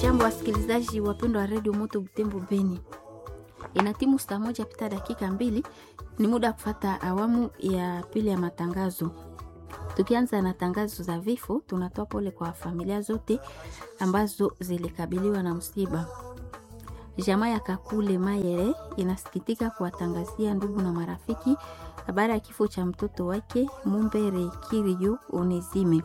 Jambo wasikilizaji wapendwa wa redio Moto Butembo Beni, ina timu saa moja pita dakika mbili, ni muda wa kufata awamu ya pili ya matangazo. Tukianza na tangazo za vifo, tunatoa pole kwa familia zote ambazo zilikabiliwa na msiba. Jamaa ya Kakule Mayere inasikitika kuwatangazia ndugu na marafiki habari ya kifo cha mtoto wake Mumbere Kirio Onezime.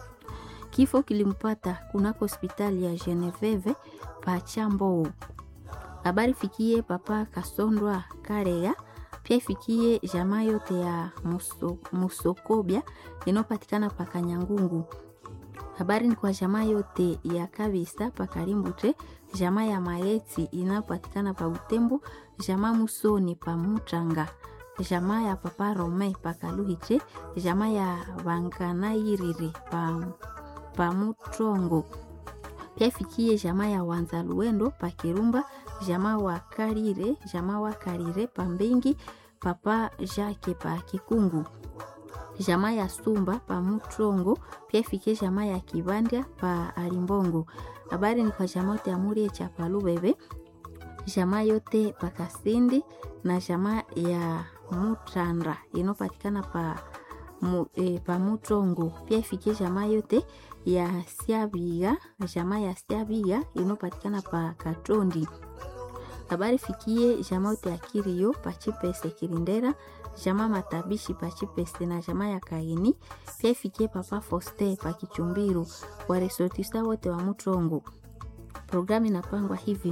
Kifo kilimpata kunako hospitali ya Geneveve Pachambou. Habari fikie papa Kasondwa Karega, pia ifikie jamaa yote ya Muso, Musokobia inayopatikana pa Kanyangungu. Habari ni kwa jamaa yote ya Kabisa pa Karimbute, jamaa ya Maeti inayopatikana pa Butembo, jamaa Musoni pa Mutranga, jamaa ya papa Rome pa Kaluhiche, jamaa ya Wanganairiri pa pamutrongo pia ifikie jamaa ya wanza luendo pa Kirumba, jamaa wa Karire, jamaa wa Karire pa Mbengi, papa Jake pa Kikungu, jamaa ya Sumba pa Mutrongo, pia ifikie jamaa ya Kibanda pa Alimbongo. Habari ni kwa jamaa yote ya Murie cha Palubebe, jamaa yote pa Kasindi na jamaa ya Mutrandra inopatikana pa mu, e, pa Mutrongo, pia ifikie jamaa yote ya Siabiga, jamaa ya Siabiga inopatikana pa Katondi. Habari fikie jamaa yote ya Kirio pa Chipese Kirindera, jamaa Matabishi pa Chipese na jamaa ya Kaini, pia ifikie papa Foste pa Kichumbiru, waresortista wote wa Mutrongo. Programu inapangwa hivi: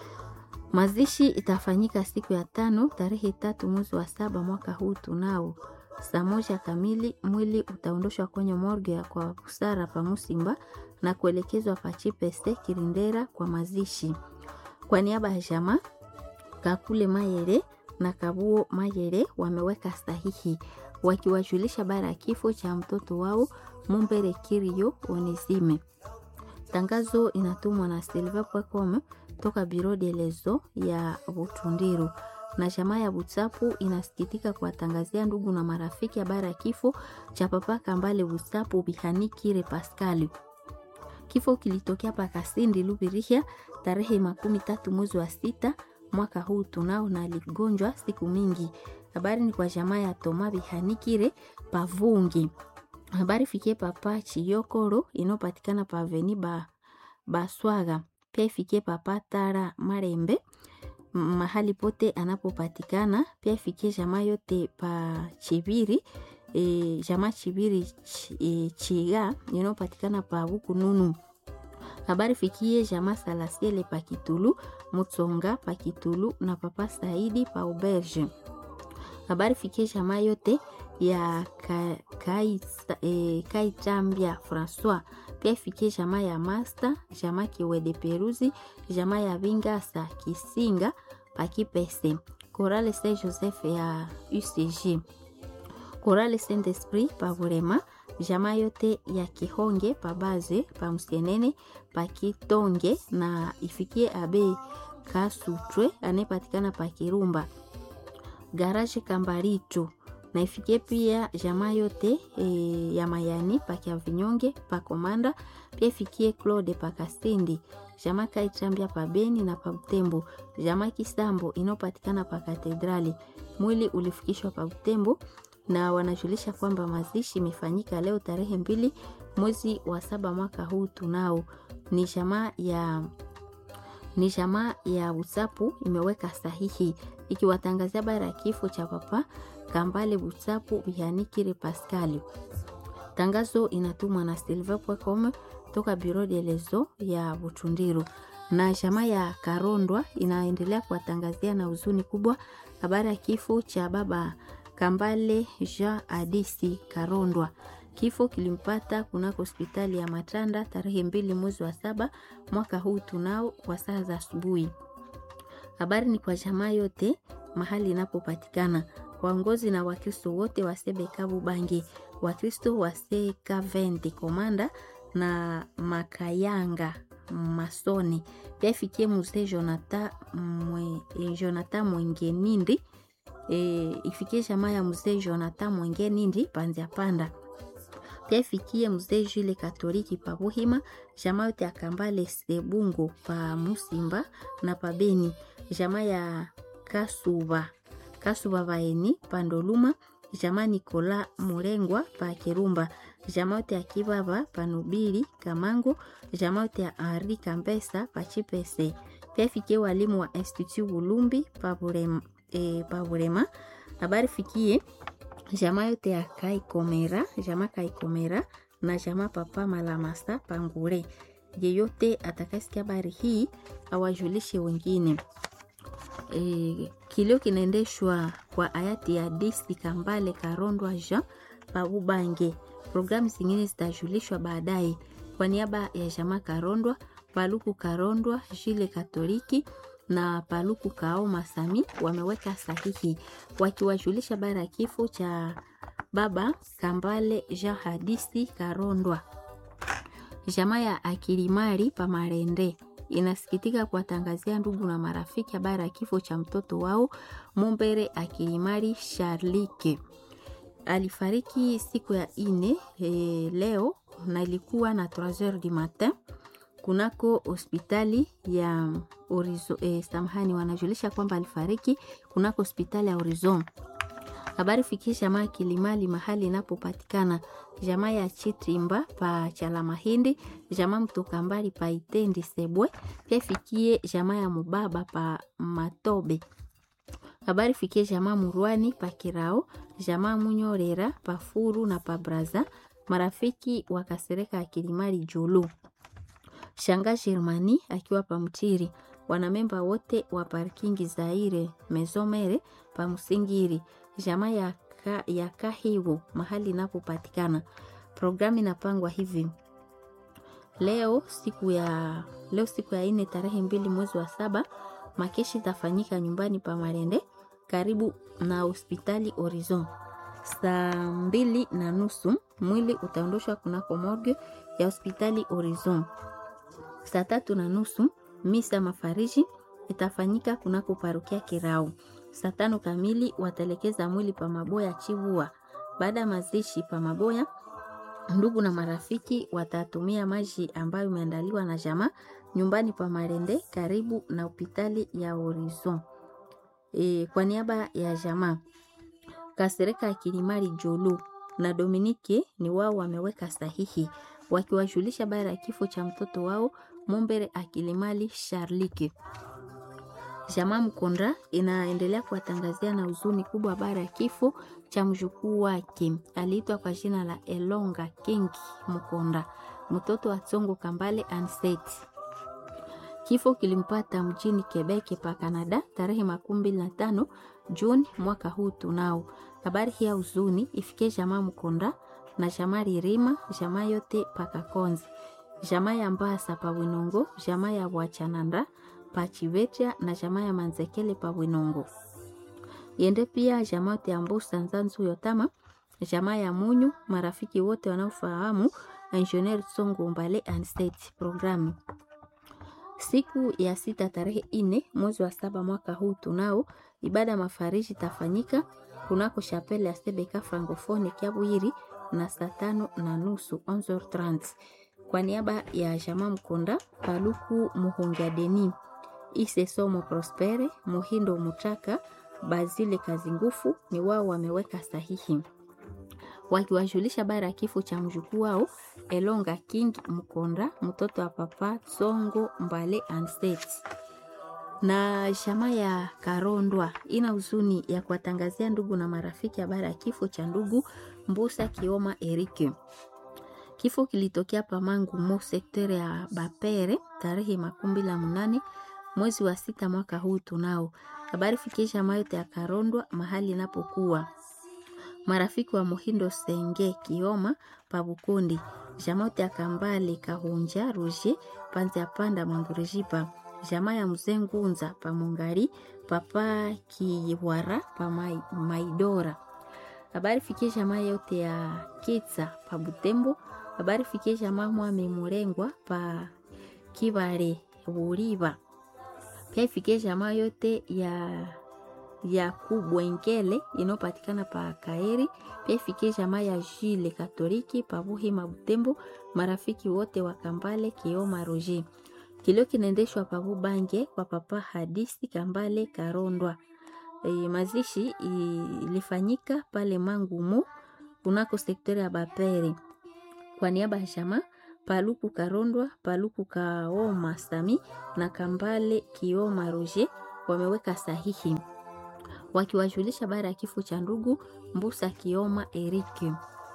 mazishi itafanyika siku ya tano tarehe tatu mwezi wa saba mwaka huu tunao saa moja kamili mwili utaondoshwa kwenye morgue ya kwa busara pa Musimba na kuelekezwa pa Chipeste Kirindera kwa mazishi. Kwa niaba ya jamaa Kakule Mayere na Kabuo Mayere wameweka sahihi wakiwajulisha bara ya kifo cha mtoto wao Mumbere Kirio Onesime. Tangazo inatumwa na Silva Pwakome toka Biro de Lezo ya Butundiru na jamaa ya Butsapu inasikitika kuwatangazia ndugu na marafiki habari ya kifo cha papa Kambale Butsapu Bihanikire Paskali. Kifo kilitokea pa Kasindi Lubirihia tarehe makumi tatu mwezi wa sita mwaka huu tunao, na aligonjwa siku mingi. Habari ni kwa jamaa ya Toma Bihanikire Pavungi. Habari fikie papa Chiyokoro inayopatikana pa Aveni ba Baswaga, pia ifikie papa Tara Marembe mahali pote anapopatikana pia ifikie jamaa yote pa Chibiri e, jamaa Chibiri ch, e, Chiga inayopatikana pa Bukununu. Habari fikie jamaa Salasiele pa Kitulu, Mutsonga pa Kitulu na papa Saidi pa Auberge. Habari fikie jamaa yote ya Kaitambia ka, e, Francois pia ifikie jamaa ya Master, jamaa Kiwede Peruzi, jamaa ya Vingasa Kisinga Pakipese, Korale Saint Joseph ya UCG, Korale Saint Esprit Pavurema, jamaa yote ya Kihonge Pabaze Pamsienene Pakitonge na ifikie Abe Kasutwe anayepatikana Pakirumba, Garage Kambaricho na ifikie pia jamaa yote e, ya Mayani pakia vinyonge pa Komanda, pia ifikie Claude pa Kasindi, jamaa Kaitambia pa Beni na pa Butembo, jamaa Kisambo inayopatikana pa Katedrali. Mwili ulifikishwa pa Butembo na wanajulisha kwamba mazishi imefanyika leo tarehe mbili mwezi wa saba mwaka huu tunao. Ni jamaa ya ni jamaa ya Usapu imeweka sahihi ikiwatangazia bara ya kifo cha papa Kambale Butsapu Bihanikire Pascali. Tangazo inatumwa na Silva Pwekome toka Biro de Lezo ya Butundiru, na jamaa ya Karondwa inaendelea kuwatangazia na huzuni kubwa habari ya kifo cha baba Kambale Jean Adisi Karondwa. Kifo kilimpata kunako hospitali ya Matanda tarehe mbili mwezi wa saba mwaka huu tunao kwa saa za asubuhi. Habari ni kwa jamaa yote mahali inapopatikana waongozi na Wakristo wote wa Sebekabu Bangi, Wakristo wa Sekaventi Komanda na Makayanga Masoni, pia ifikie mzee Jonathan mwe, Jonathan Mwengenindi e, ifikie jamaa ya mzee Jonathan Mwengenindi Panzia Panda pia ifikie mzee Jule Katoliki pa Buhima, jamaa yote ya Kambale Sebungo pa Musimba na pa Beni, jamaa ya Kasuba Kasuba Baeni pa Ndoluma, jamaa Nikola Murengwa pa Kirumba, jamaa yote ya Kibaba pa Nubili Kamango, jamaa yote ya Henri Kambesa pa Chipese, pia ifikie walimu wa Institut Bulumbi pa Burema, e, pa Burema. Habari fikie jamaa yote ya Kaikomera, jamaa Kaikomera na jamaa Papa Malamasa Pangure. Yeyote atakasikia habari hii awajulishe wengine. E, kilio kinaendeshwa kwa hayati ya Disi Kambale Karondwa Jean Pabubange. Programu zingine zitajulishwa baadaye. Kwa niaba ya jamaa Karondwa, Paluku Karondwa, Jile Katoliki na Paluku Kaoma Sami wameweka sahihi wakiwajulisha bara ya kifo cha baba Kambale Jean Hadisi Karondwa. Jamaa ya Akilimari Pamarende inasikitika kuwatangazia ndugu na marafiki habari ya kifo cha mtoto wao Mumbere Akilimari Charlike. Alifariki siku ya ine e, leo na ilikuwa na 3h du matin kunako hospitali ya Orizo, eh, samahani, wanajulisha kwamba alifariki kunako hospitali ya Horizon. Habari fikisha jamaa Kilimali mahali inapopatikana jamaa ya Chitimba pa Chala Mahindi, jamaa mtoka mbali pa Itendi Sebwe, pia fikie jamaa ya Mubaba pa Matobe. Habari fikie jamaa Murwani pa Kirao, jamaa Munyorera pa Furu na pa Braza, marafiki wakasereka ya Kilimali Julu Shanga Germani akiwa pamtiri, wanamemba wote wa parkingi Zaire Mezomere pa Musingiri, jamaa ya, ka, ya Kahiwo mahali inapopatikana. Programu inapangwa hivi leo siku ya leo siku ya ine tarehe mbili mwezi wa saba, makeshi itafanyika nyumbani pa Marende karibu na hospitali Horizon saa mbili na nusu. Mwili utaondoshwa kunako morgue ya hospitali Horizon saa tatu na nusu misa mafariji itafanyika kunako parokia Kirau. Saa tano kamili wataelekeza mwili pa Maboya Chivua. Baada ya mazishi pa Maboya, ndugu na marafiki watatumia maji ambayo imeandaliwa na jamaa nyumbani pa Marende karibu na hospitali ya Horizon. E, kwa niaba ya jamaa Kasereka ya Kilimari Jolu na Dominike ni wao wameweka sahihi wakiwajulisha bara ya kifo cha mtoto wao Mumbere Akilimali Charlike. Jamaa Mkonda inaendelea kuwatangazia na huzuni kubwa bara ya kifo cha mjukuu wake aliitwa kwa jina la Elonga King Mkonda, mtoto wa Tsongo Kambale Anseti. Kifo kilimpata mjini Quebec pa Canada tarehe makumi mbili na tano Juni mwaka huu tunao. Habari hii ya huzuni ifikie jamaa Mkonda na jamaa Ririma, jamaa yote pakakonzi, jamaa ya Mbasa pa Winongo, jamaa ya Bwachananda pa Chivetia na jamaa ya Manzekele pa Winongo. Yende pia jamaa yote ya Mbusa Nzanzu Yotama, jamaa ya Munyu, marafiki wote wanaofahamu Engineer Songo Mbale and State programu. Siku ya sita tarehe ine mwezi wa saba mwaka huu tunao ibada mafariji tafanyika kunako chapele ya Sebeka Francofone Kiabwiri na saa tano na nusu 11h30 kwa niaba ya jamaa Mkonda Paluku Muhongia Deni Ise Somo Prospere Muhindo Mutaka Bazile Kazi Ngufu ni wao wameweka sahihi wakiwajulisha bara ya kifo cha mjukuu wao Elonga King Mkonda mtoto wa papa Songo Mbale Anstet na jamaa ya Karondwa ina huzuni ya kuwatangazia ndugu na marafiki habari ya kifo cha ndugu Mbusa Kioma Erike. Kifo kilitokea Pamangu mo sektere ya Bapere tarehe makumi mbili na munane mwezi wa sita mwaka huu tunao. Habari fikisha mayote ya Karondwa mahali inapokuwa marafiki wa Muhindo Senge Kioma Pabukundi jamote ya Kambale Kahunja Roger Panzi Panda Mangurijipa jamaa ya mzee Ngunza pa Mungari papa Kiwara pa mai, Maidora. Habari fikie jamaa yote ya Kitsa pa Butembo. Habari fikie jamaa Mwame Murengwa pa Kibare Buriba. Pia ifikie jamaa yote ya ya kubwengele inayopatikana pa Kaeri, pia ifikie jamaa ya Jile Katoliki pa Buhima Butembo, marafiki wote wa Kambale Kioma Roger. Kilio kinaendeshwa pa Bubange kwa papa Hadisi Kambale Karondwa. E, mazishi ilifanyika pale Mangumu kunako sektori ya Bapere. Kwa niaba ya jamaa Paluku Karondwa, Paluku Kaoma Sami na Kambale Kioma Roger wameweka sahihi wakiwajulisha baada ya kifo cha ndugu Mbusa Kioma Erike.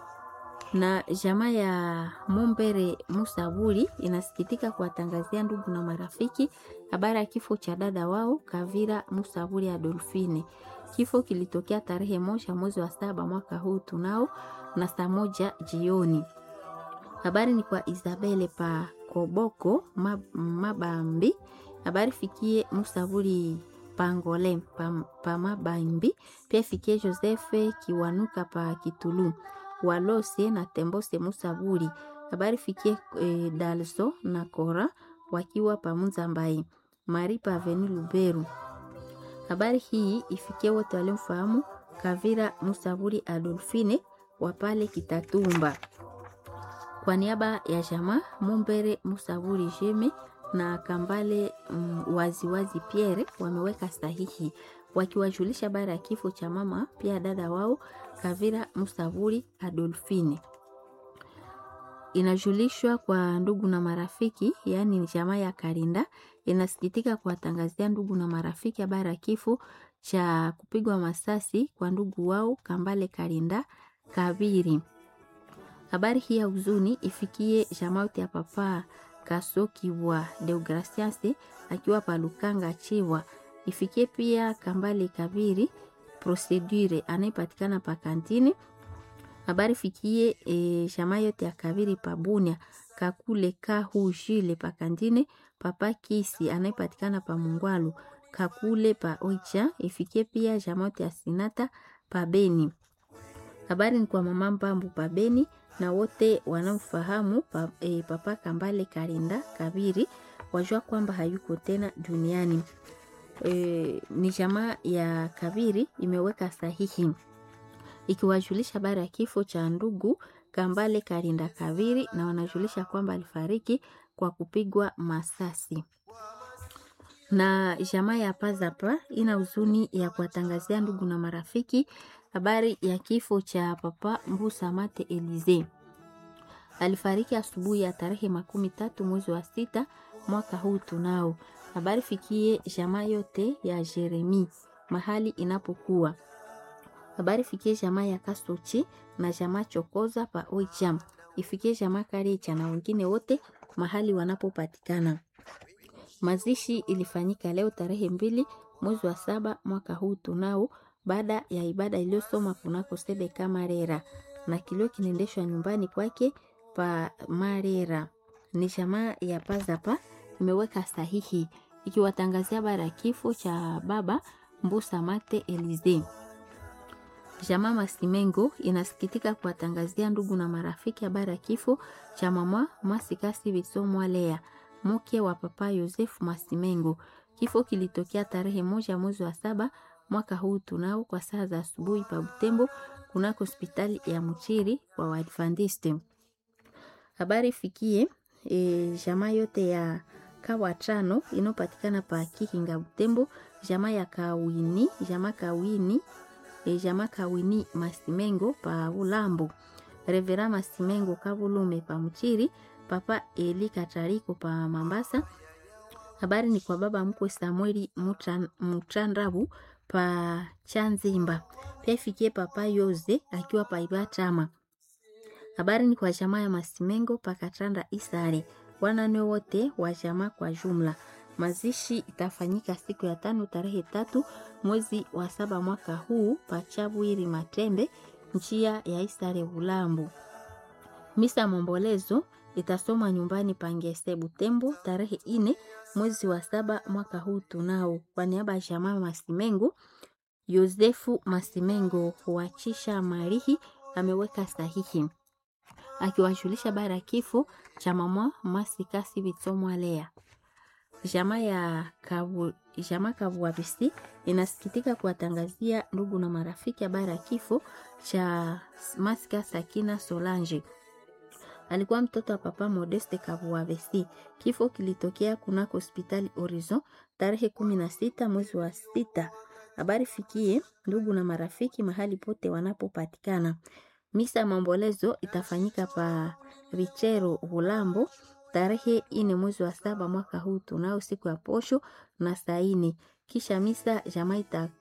Na jamaa ya Mombere Musaburi inasikitika kuwatangazia ndugu na marafiki habari ya kifo cha dada wao Kavira Musaburi Adolfine. Kifo kilitokea tarehe moja mwezi wa saba mwaka huu tunao na saa moja jioni. Habari ni kwa Isabele pa Koboko Mabambi. Habari fikie Musaburi Pangole pa, pa Mabambi. Pia fikie Josefe Kiwanuka pa Kitulu Walose na Tembose Musaburi. Habari fikie e, Dalso na Kora wakiwa pa Muzambai Mari pa Aveni Luberu. Habari hii ifikie wote waliomfahamu Kavira Musaburi Adolfine wa pale Kitatumba. Kwa niaba ya jamaa Mumbere Musaburi Jeme na Kambale mm, waziwazi Pierre wameweka sahihi wakiwajulisha bara ya kifo cha mama pia dada wao Kavira Musaburi Adolfine. Inajulishwa kwa ndugu na marafiki, yaani ni jamaa ya Karinda inasikitika kuwatangazia ndugu na marafiki habari ya kifo cha kupigwa masasi kwa ndugu wao Kambale Karinda Kabiri. Habari hii ya huzuni ifikie jamaa yote ya papa Kasoki wa Deogracias akiwa palukanga Chiwa, ifikie pia Kambale Kabiri Procedure anayepatikana pa kantini. Habari fikie e, jamaa yote ya Kabiri pabunia Kakule Kahujile pa kantine, papa Kisi anayepatikana pa Mungwalu Kakule pa Oicha, ifikie pia jamaa yote ya Sinata pa Beni. Habari ni kwa mama Mbambu pa Beni na wote wanaofahamu pa, e, papa Kambale Karinda Kabiri wajua kwamba hayuko tena duniani. E, ni jamaa ya Kabiri imeweka sahihi ikiwajulisha habari ya kifo cha ndugu Kambale Karinda Kabiri na wanajulisha kwamba alifariki kwa kupigwa masasi. Na jamaa ya Pazapa ina huzuni ya kuwatangazia ndugu na marafiki habari ya kifo cha papa Mbusa Mate Elize. Alifariki asubuhi ya tarehe makumi tatu mwezi wa sita mwaka huu tunao. Habari fikie jamaa yote ya Jeremi mahali inapokuwa. Habari fikie jamaa ya Kasochi na jamaa Chokoza pa Oicham. Ifikie jamaa Karicha na wengine wote mahali wanapopatikana. Mazishi ilifanyika leo tarehe mbili mwezi wa saba mwaka huu tunao baada ya ibada iliyosoma kunako Sebeka Marera na kilio kinaendeshwa nyumbani kwake pa Marera. Ni jamaa ya Pazapa imeweka sahihi ikiwatangazia bara kifo cha baba Mbusa Mate Elize. Jamaa Masimengo inasikitika kuwatangazia ndugu na marafiki habari ya kifo cha mama Masikasi Bisomwa Lea, mke wa papa Yosefu Masimengo. Kifo kilitokea tarehe moja mwezi wa saba mwaka huu tunao kwa saa za asubuhi pa Butembo kunako hospitali ya Mchiri wa Waadventiste. Habari fikie e, jamaa yote ya kawa tano inayopatikana pa Kihinga Butembo, jamaa ya Kawini, jamaa Kawini, e, jamaa Kawini Masimengo pa Ulambo, Revera Masimengo Kavulume pa Mchiri, papa Eli Katariko pa Mambasa. Habari ni kwa baba mkwe Samueli Mutrandabu pa Chanzimba. Pia ifikie papa Yoze akiwa pa Ibatama. Habari ni kwa jamaa ya Masimengo pa Katanda Isare. Wanane wote wa jamaa kwa jumla. Mazishi itafanyika siku ya tano tarehe tatu mwezi wa saba mwaka huu pa Chabwiri Matembe njia ya Isare Ulambo. Misa mombolezo itasoma nyumbani Pangese Butembo tarehe ine mwezi wa saba mwaka huu tunao. Kwa niaba ya jamaa Masimengo, Yosefu Masimengo huachisha marihi ameweka sahihi akiwajulisha bara kifo cha mama Masikasi Bitsomwa Lea Jamaa ya Kabu, jamaa Kabuabisi inasikitika kuwatangazia ndugu na marafiki habari ya kifo cha Maska Sakina Solange. Alikuwa mtoto wa papa Modeste Kabuabisi. Kifo kilitokea kunako hospitali Horizon tarehe kumi na sita mwezi wa sita. Habari fikie ndugu na marafiki mahali pote wanapopatikana. Misa ya maombolezo itafanyika pa Richero Hulambo tarehe ine mwezi wa saba mwaka huu tunao siku ya posho na saa ine. Kisha misa jamaa